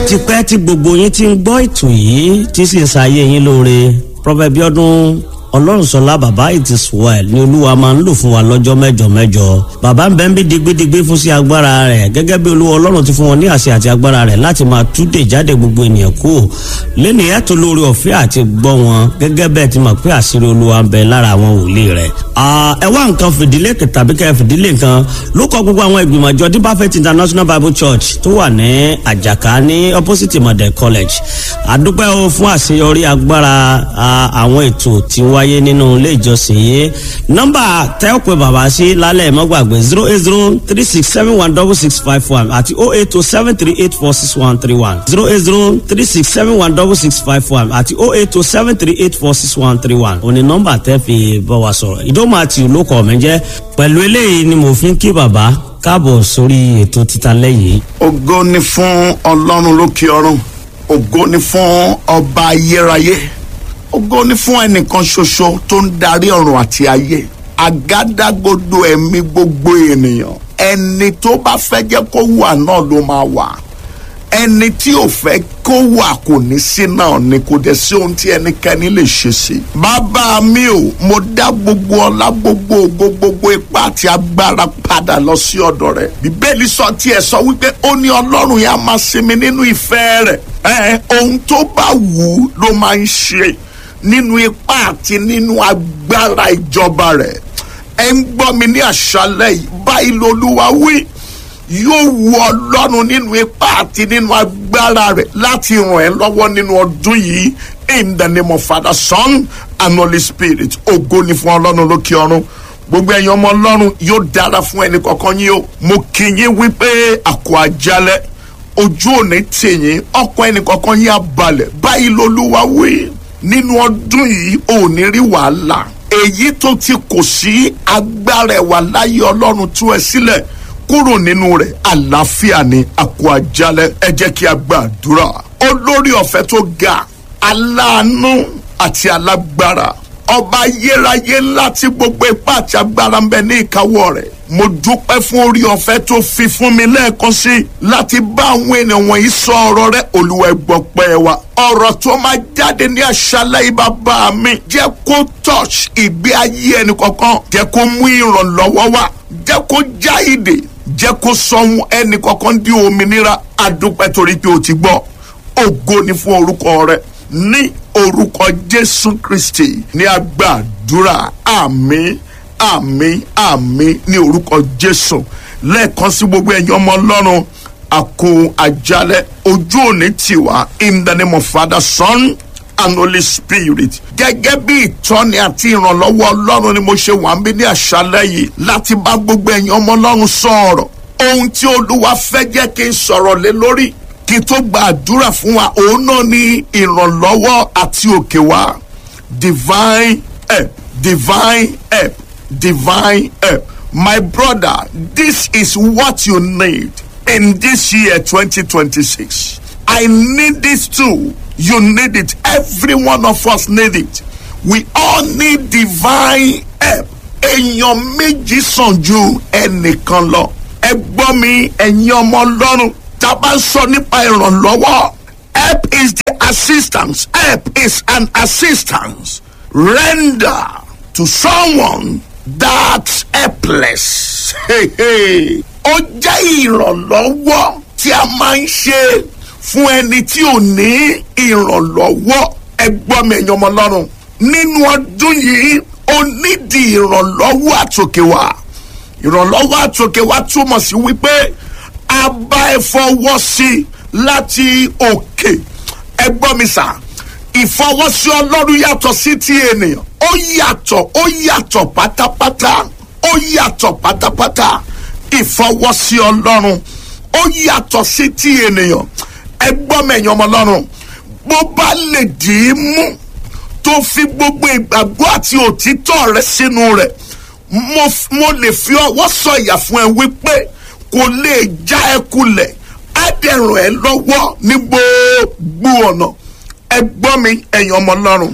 ti pẹ́ tí gbogbo yín ti ń gbọ́ ètò yìí tí sì ń ṣayé yín lóore Prophet Bíọ́dún ọlọ́runṣọlá bàbá it is well ni olúwa máa ń lò fún wa lọ́jọ́ mẹ́jọ mẹ́jọ bàbá ń bẹ ń bí digbidigbi fún sí agbára rẹ̀ gẹ́gẹ́ bí olúwa ọlọ́run ti fún wọn ní àṣẹ àti agbára rẹ̀ láti máa túdè jáde gbogbo ènìyàn kú lẹ́nu ẹ̀tọ́ lórí ọ̀fẹ́ àti gbọ́ wọn gẹ́gẹ́ bẹ́ẹ̀ ti mọ̀ pé àṣírí olúwa ń bẹ lára àwọn wòlíì rẹ̀. ẹ wá nǹkan fìdílé tàbí kẹ́ fìdílé nǹkan ló kọ gbogbo àwọn ìgbìmọ̀ àjọ deeper faith international bible church tó wà ní àjàká ní opposite model college àdúpẹ́ o fún àṣeyọrí agbára àwọn ètò tí wọ́n wáyé nínú ilé ìjọsìn yìí nọ́mbà tẹ́ ò pé bàbá sí lálẹ́ mọ́gbàgbé zero eight zero three six seven one double six five one àti oh eight oh seven three eight four six one three one zero eight zero three six seven one double six five one àti oh eight oh seven three eight four six one three one òní nọ́mbà tẹ́ fi bọ́ wa sọ̀rọ̀ ìdómọ àti olókọ̀ mi jẹ́ pẹ̀lú eléyìí ni mo fi ń kí bàbá káàbọ̀ sórí ètò títa lẹ́yìn. ògo ni fún ọlọ́run lókè ọ̀run ògo ni fún ọba ayérayé ògo ni fún ẹnìkan ṣoṣo tó ń darí ọ̀run àti ayé àgádágodo ẹ̀mí gbogbo ènìyàn ẹni tó bá fẹ́ jẹ́ kó wà náà ló máa wà ẹni tí ò fẹ́ kó wà kò ní sí náà ni kò dẹ̀ sí ohun tí ẹnikẹ́ni lè ṣe sí. bàbá mi ò mo dá gbogbo ọlá gbogbo ògo gbogbo ipá àti agbára padà lọ sí ọ̀dọ̀ rẹ̀. bíbélì sọ tiẹ̀ sọ wípé ó ní ọlọ́run yẹn á máa sinmi nínú ìfẹ́ rẹ̀. ẹ ohun tó bá wù ú ló máa ń ṣe nínú ipá àti nínú agbára ìjọba rẹ̀ ẹ ń gbọ́ mi ní àṣálẹ́ yìí báyìí lolúwa wí yóò wu ọlọ́run nínú ipá àti nínú agbára rẹ̀ láti ràn ẹ́ lọ́wọ́ nínú ọdún yìí in the name of Father Son and Holy Spirit ògo ni fún ọlọ́run lókè ọ̀run gbogbo ẹ̀yin ọmọ ọlọ́run yóò dára fún ẹnì kọ̀ọ̀kan yín o mo kì í yín wípé àkó àjálẹ̀ ojú òní tèyín ọkọ̀ ẹnì kọ̀ọ̀kan yín á balẹ̀ báyìí lolúwa wí nínú ọdún yìí ò ní rí wàhálà èyí tó ti kò sí agbára ẹ̀wà láyé ọlọ́run tú ẹ sílẹ̀ kúrò nínú rẹ̀ àlàáfíà ni àkó àjálẹ̀ ẹ jẹ́ kí a gbàdúrà olórí ọ̀fẹ́ tó ga aláàánú àti alágbára ọba ayérayé ńlá tí gbogbo ipá àti agbára ń bẹ ní ìkáwọ́ rẹ̀ mo dúpẹ́ fún orí ọ̀fẹ́ tó fi fún mi lẹ́ẹ̀kan sí i láti bá àwọn ènìyàn wọ̀nyí sọ ọ̀rọ̀ rẹ̀ olúwa gbọ́ pẹ́ wa ọ̀rọ̀ tó máa jáde ní àṣálẹ́ yìí bàbá mi jẹ́ kó touch ìgbé ayé ẹnì kọ̀ọ̀kan jẹ́ kó mú ìrànlọ́wọ́ wá jẹ́ kó já ìdè jẹ́ kó sọ̀hún ẹnì kọ̀ọ̀kan di òmìnira adúpẹ́ torí pé o ti gbọ́ ògo ni fún orúkọ rẹ̀ ní orúkọ jésù kristi ní agbàdúrà àmín àmín àmín ní orúkọ jésù lẹ́ẹ̀kan sí gbogbo ẹ̀yin ọmọ ọlọ́run àkó àjálẹ̀ ojú òní tiwa in the name of father son and holy spirit gẹ́gẹ́ bí ìtọ́ni àti ìrànlọ́wọ́ ọlọ́run ni mo ṣe wà ń bí ní àṣálẹ́ yìí láti bá gbogbo ẹ̀yin ọmọ ọlọ́run sọ̀rọ̀ ohun tí olúwa fẹ́ jẹ́ kí n sọ̀rọ̀ lé lórí kí n tó gba àdúrà fún wa òun náà ní ìrànlọ́wọ́ àti òkè wa divine help divine help divine help my brother this is what you need in this year 2026 i need this too you need it every one of us need it we all need divine help èèyàn méjì sàn ju ẹnìkan lọ ẹ gbọ́ mi ẹ̀yin ọmọ ọlọ́run tá a bá ń sọ nípa ìrànlọ́wọ́ help is the assistance help is an assistance render to someone that's helpless. Hey, hey. ó jẹ́ ìrànlọ́wọ́ tí a máa ń ṣe fún ẹni tí ò ní ìrànlọ́wọ́ ẹ gbọ́ mi ẹ̀yin ọmọ ọlọ́run nínú ọdún yìí ó nídìí ìrànlọ́wọ́ àtòkè wá ìrànlọ́wọ́ àtòkè wá túmọ̀ sí wípé a bá ẹ fọwọ́ sí láti òkè ẹ gbọ́ mi sà ìfọwọ́sí ọlọ́run yàtọ̀ sí ti ènìyàn ó yàtọ̀ ó yàtọ̀ pátápátá ó yàtọ̀ pátápátá ìfọwọ́sí ọlọ́run ó yàtọ̀ sí ti ènìyàn ẹ gbọ́ mi ẹ̀yin ọmọ ọlọ́run bó bá lè dì í mú tó fi gbogbo ìgbàgbọ́ àti òtítọ́ rẹ sínú rẹ̀ mo lè fi ọwọ́ sọ̀yà fún ẹ wípé kò lè já ẹ kulẹ̀ á dẹ̀ ràn ẹ́ lọ́wọ́ ní gbogbo ọ̀nà ẹ gbọ́ mi ẹ̀yin ọmọ ọlọ́run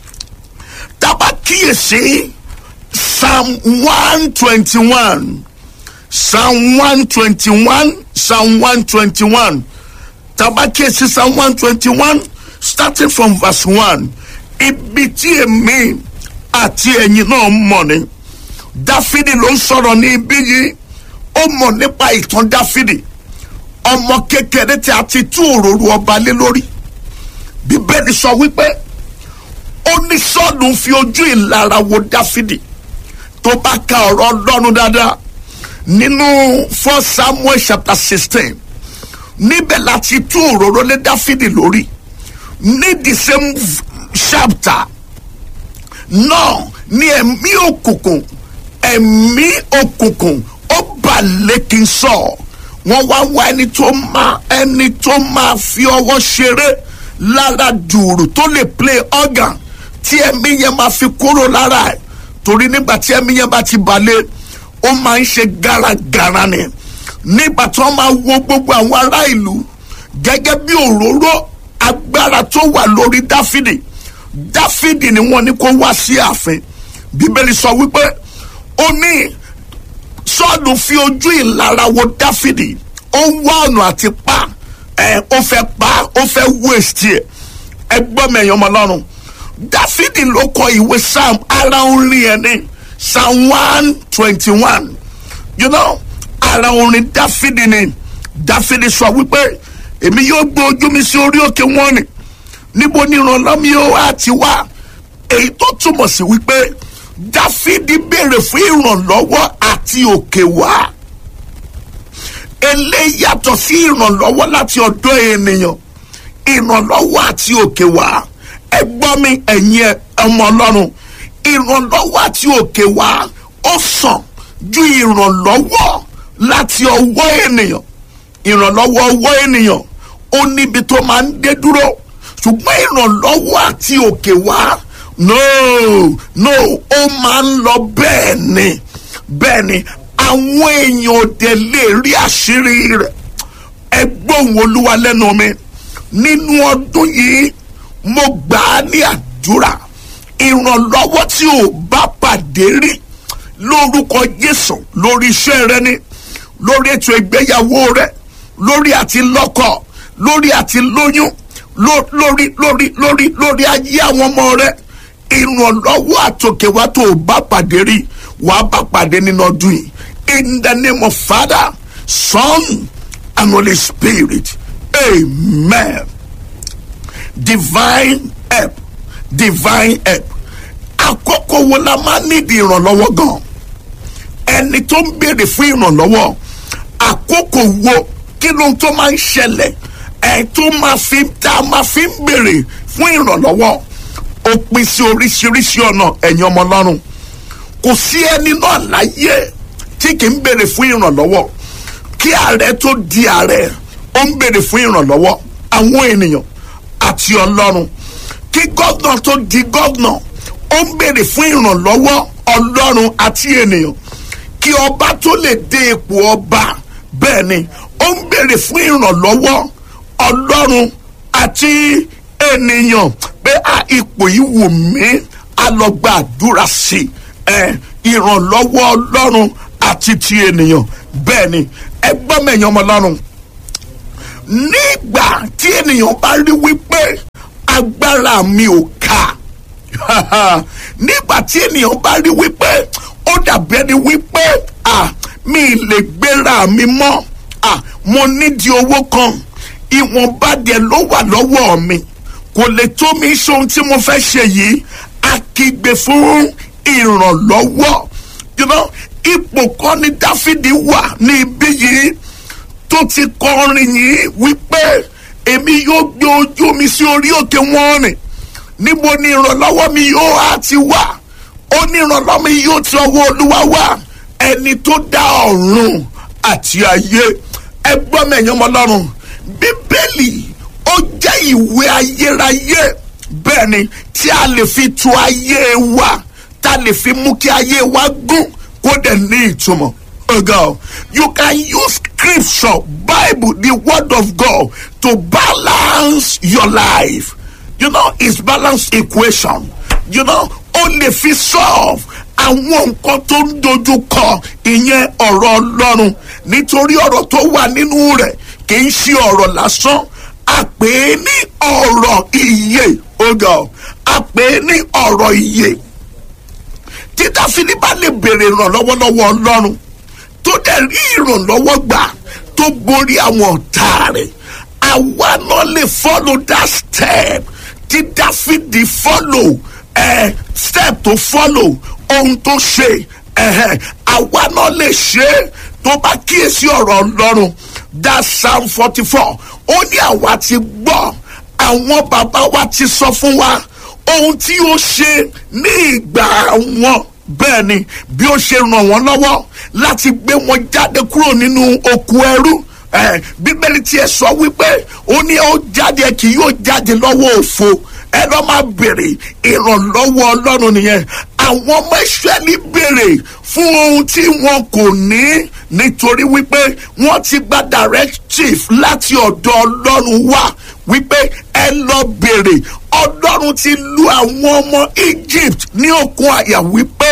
tábà kíyèsí psalm one twenty one psalm one twenty one psalm one twenty one tabakiyesi psalm one twenty one starting from verse one ibi tí èmi àti ẹ̀yin náà mọ̀ ni dáfídì ló ń sọ̀rọ̀ ní ibi yìí ó mọ̀ nípa ìtàn dáfídì ọmọ kékeré tí a ti tú òróró ọba lé lórí bíbélì sọ wípé ó ní sọ́ọ̀dù fi ojú ìlara wo dáfídì tó bá ka ọ̀rọ̀ ọlọ́run dáadáa nínú first samuel chapter sixteen níbẹ̀ láti tú òróró lé dáfídì lórí ní the same chapter náà ní ẹ̀mí òkùnkùn ẹ̀mí òkùnkùn ó bà lẹ́kìn sọ wọ́n wá wá ẹni tó máa ẹni tó máa fi ọwọ́ ṣeré lára dùrù tó lè play organ tí ẹ̀mí yẹn máa fi kúrò lára ẹ̀ torí nígbà tí ẹ̀mí yẹn bá ti balẹ̀ ó máa ń ṣe gáragàra ni nígbà tí wọ́n máa wo gbogbo àwọn ará ìlú gẹ́gẹ́ bí òróró agbára tó wà lórí dáfídì dáfídì ni wọ́n ní kó wá sí ààfin bíbélì sọ wípé ó ní sọ́ọ̀lù fi ojú ìlara wo dáfídì ó wá ọ̀nà àti pa ẹ̀ ó fẹ́ pa ó fẹ́ waste ẹ̀ ẹ gbọ́ mi ẹ̀yàn ọmọ ọlọ́run dáfídì ló kọ ìwé psalm ara orin ẹ̀ ní psalm one twenty one you know ara orin dáfídì ni dáfídì sọ wípé èmi yóò gbé ojú mi sí orí òkè wọn ni níbo ni ìrànlọ́ mi yóò wá ti wá èyí tó túmọ̀ sí wípé dáfídì béèrè fún ìrànlọ́wọ́ àti òkè wá eléyìí yàtọ̀ sí ìrànlọ́wọ́ láti ọ̀dọ̀ ènìyàn ìrànlọ́wọ́ àti òkè wá ẹ gbọ́ mi ẹ̀yin ọmọ ọlọ́run ìrànlọ́wọ́ àti òkè wá ó sàn ju ìrànlọ́wọ́ láti ọwọ́ ènìyàn ìrànlọ́wọ́ ọwọ́ ènìyàn ó níbi tó máa ń dé dúró ṣùgbọ́n ìrànlọ́wọ́ àti òkè wá no no ó máa ń lọ bẹ́ẹ̀ ni bẹ́ẹ̀ ni àwọn èèyàn òde lè rí àṣírí rẹ̀ ẹ gbóhùn olúwa lẹ́nu mi nínú ọdún yìí mo gbà á ní àdúrà ìrànlọ́wọ́ tí ò bá pàdé rí lórúkọ jésù lórí iṣẹ́ rẹ ni lórí ètò ìgbéyàwó rẹ lórí àti lọ́kọ lórí àti lóyún lórí lórí lórí lórí ayé àwọn ọmọ rẹ ìrànlọ́wọ́ àtòkèwá tó o bá pàdé rí wàá bá pàdé nínú ọdún yìí in the name of father son and holy spirit amen divine help divine help àkókò wo la máa nídìí ìrànlọ́wọ́ gan ẹni tó ń béèrè fún ìrànlọ́wọ́ àkókò wo kí ló tó máa ń ṣẹlẹ̀ ẹ̀ tó máa fi tá a máa fi ń béèrè fún ìrànlọ́wọ́ ó pín sí oríṣiríṣi ọ̀nà ẹ̀yin ọmọ ọlọ́run kò sí ẹni náà láyé tí kì í béèrè fún ìrànlọ́wọ́ kí ààrẹ tó di ààrẹ ó ń béèrè fún ìrànlọ́wọ́ àwọn ènìyàn àti ọlọ́run kí gọ́vnà tó di gọ́vnà ó ń béèrè fún ìrànlọ́wọ́ ọlọ́run àti ènìyàn kí ọba tó lè dé ipò ọba bẹ́ẹ̀ ni ó ń béèrè fún ìrànlọ́wọ́ ọlọ́run àti ènìyàn pé a ipò yìí wù mí a lọ gba àdúrà sí ẹ ìrànlọ́wọ́ ọlọ́run àti ti ènìyàn bẹ́ẹ̀ ni ẹ gbọ́ mẹ́yàn ọmọ ọlọ́run nígbà tí ènìyàn bá rí wípé agbára mi ò ká nígbà tí ènìyàn bá rí wípé ó dàbí ẹni wípé ah mi lè gbéra mi mọ́ ah mo nídìí owó kan ìwọ̀nba díẹ̀ ló wà lọ́wọ́ mi kò lè tó mi ṣe ohun tí mo fẹ́ ṣe yìí a kígbe fún ìrànlọ́wọ́ you know ipò kan ní dáfídì wà ní ibi yìí tó ti kọrin yìí wípé èmi yóò gbé ojú mi sí orí òkè wọn rìn níbo ni ìrànlọ́wọ́ mi yóò á ti wà ó ní ìrànlọ́wọ́ mi yóò ti ọwọ́ olúwa wá ẹni tó dá ọ̀run àti ayé ẹgbọ́n mẹ́yìn ọmọ ọlọ́run bíbélì ó jẹ́ ìwé ayérayé bẹ́ẹ̀ ni tí a lè fi tu ayé wa tá a lè fi mú kí ayé wa gún kó dẹ̀ ní ìtumọ̀. Oh God, you can use scripture, Bible, the word of God to balance your life. You know, it's balanced equation. You know, ó lè fi solve àwọn nǹkan tó ń dojú kọ ìyẹn ọ̀rọ̀ ọlọ́run nítorí ọ̀rọ̀ tó wà nínú rẹ̀ kì í ṣe ọ̀rọ̀ lásán a pè é ní ọ̀rọ̀ ìyè ọgọ a pè é ní ọ̀rọ̀ ìyè tí dáfídì bá lè béèrè ìrànlọ́wọ́ lọ́wọ́ ọlọ́run tó dẹ̀ rí ìrànlọ́wọ́ gbà tó borí àwọn ọ̀tá rẹ̀ àwa náà lè follow that step tí dáfídì follow eh, step tó follow ohun tó ṣe eh, àwa náà lè ṣe é tó bá kíyèsí ọ̀rọ̀ ọlọ́run that psalm forty four ó ní àwa ti gbọ́ àwọn bàbá wa ti sọ fún wa ohun tí ó ṣe ní ìgbà wọn bẹ́ẹ̀ ni bí ó ṣe ràn wọ́n lọ́wọ́ láti gbé wọn jáde kúrò nínú oko ẹrú eh, bíbélì tiẹ̀ sọ wípé ó ní ó jáde kì yóò jáde lọ́wọ́ òfo ẹ lọ́ máa béèrè ìrànlọ́wọ́ ọlọ́run nìyẹn àwọn ọmọ ìṣẹ́lí béèrè fún ohun tí wọn kò ní nítorí wípé wọ́n ti gba directive láti ọ̀dọ̀ ọlọ́run wá wípé ẹ lọ béèrè ọlọ́run ti lu àwọn ọmọ egypt ní òkun àyà wípé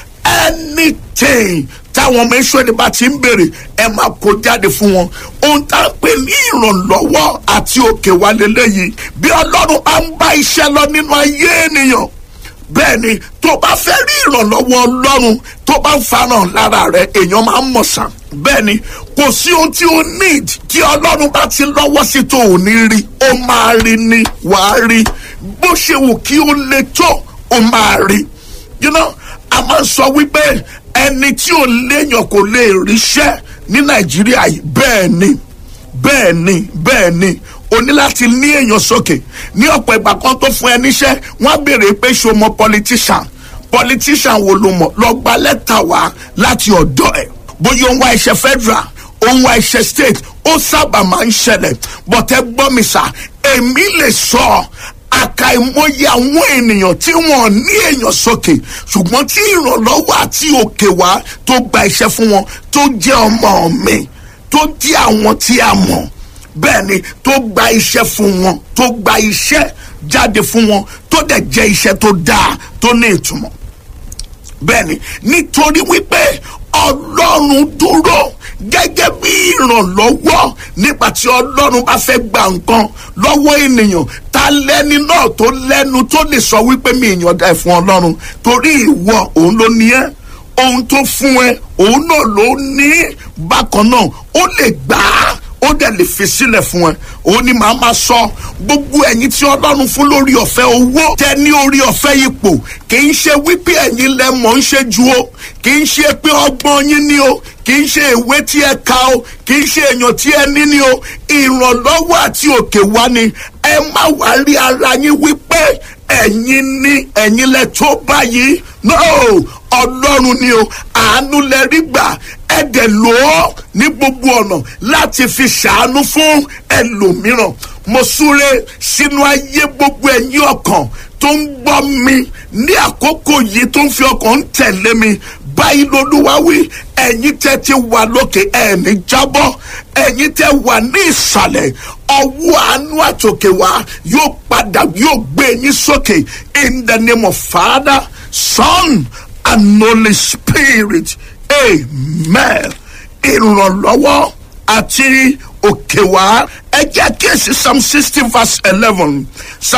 anything táwọn ọmọ ìṣẹ́lí bá ti ń béèrè ẹ máa kó jáde fún wọn ohun tá a pè ní ìrànlọ́wọ́ àti òkè wa lélẹ́yìí bí ọlọ́run bá ń bá iṣẹ́ lọ nínú ayé ènìyàn bẹ́ẹ̀ ni tó bá fẹ́ rí ìrànlọ́wọ́ ọlọ́run tó bá ń farahàn lára rẹ̀ èèyàn máa ń mọ̀ sàn bẹ́ẹ̀ ni kò sí ohun tí o need tí ọlọ́run bá ti lọ́wọ́ sí tó ò ní rí ó máa rí ni wàá rí bó ṣe wù kí ó le tó ó máa rí you know a máa ń sọ wípé ẹni tí ò léèyàn kò lè ríṣẹ́ ní nàìjíríà yìí bẹ́ẹ̀ ni bẹ́ẹ̀ ni bẹ́ẹ̀ ni o ní láti ní èèyàn sókè ní ọ̀pọ̀ ìgbà kan tó fún ẹ níṣẹ́ wọ́n á béèrè pé ṣo mọ politician politician wo ló mọ̀ lọ gba lẹ́tà wá láti ọ̀dọ̀ ẹ̀ bóyá òun wá iṣẹ́ federal òun wá iṣẹ́ state ó sábà máa ń ṣẹlẹ̀ bọ̀tẹ́ gbọ́ mi sà èmi lè sọ àkàìmọye àwọn ènìyàn tí wọn ní èèyàn sókè ṣùgbọ́n tí ìrànlọ́wọ́ àti òkè wá tó gba iṣẹ́ fún wọn tó jẹ́ ọmọ mi tó jẹ́ àwọn tí a mọ̀ bẹ́ẹ̀ ni tó gba iṣẹ́ fún wọn tó gba iṣẹ́ jáde fún wọn tó dẹ̀ jẹ́ iṣẹ́ tó dáa tó ní ìtumọ̀ bẹ́ẹ̀ ni nítorí wípé ọlọ́run dúró gẹ́gẹ́ bí ìrànlọ́wọ́ nígbà tí ọlọ́run bá fẹ́ gba nǹkan lọ́wọ́ ènìyàn ta lẹ́ni náà tó lẹ́nu tó lè sọ wípé mi ìyànda ẹ̀ fún ọlọ́run torí ìwọ òun ló ní ẹ́ ohun tó fún ẹ òun náà ló ní bákan náà ó lè gbà á ó dẹ̀ lè fi sílẹ̀ fún ẹ òun ni màá máa sọ gbogbo ẹ̀yin tí ọlọ́run fún lórí ọ̀fẹ́ owó tẹ ní orí ọ̀fẹ́ ipò kì í ṣe wípé ẹ̀yin lẹ mọ̀ ń ṣe ju o kì í ṣe pé ọgbọ́n yín ni o kì í ṣe ìwé tí ẹ ka o kì í ṣe èèyàn tí ẹ ní ni o ìrànlọ́wọ́ àti òkè wá ni ẹ má wá rí ara yín wípé ẹ̀yin ní ẹ̀yin lẹ tó báyìí no ọlọ́run ni o àánú lẹ rí gbà ẹ dẹ̀ lò ó ní gbogbo ọ̀nà láti fi ṣàánú fún ẹlòmíràn mo súre sínú ayé gbogbo ẹ̀yin ọkàn tó ń gbọ́ mi ní àkókò yìí tó ń fi ọkàn ń tẹ̀lé mi báyìí lolúwa wí ẹ̀yin tẹ́ ti wà lókè ẹ̀ẹ́nì jábọ́ ẹ̀yin tẹ́ wà ní ìsàlẹ̀ ọwọ́ àánú àtòkè wá yóò padà yóò gbé yín sókè in the name of father son and holy spirit amen ìrànlọ́wọ́ àti òkè wá ẹ jẹ́ kí èsì psalm sixty verse eleven.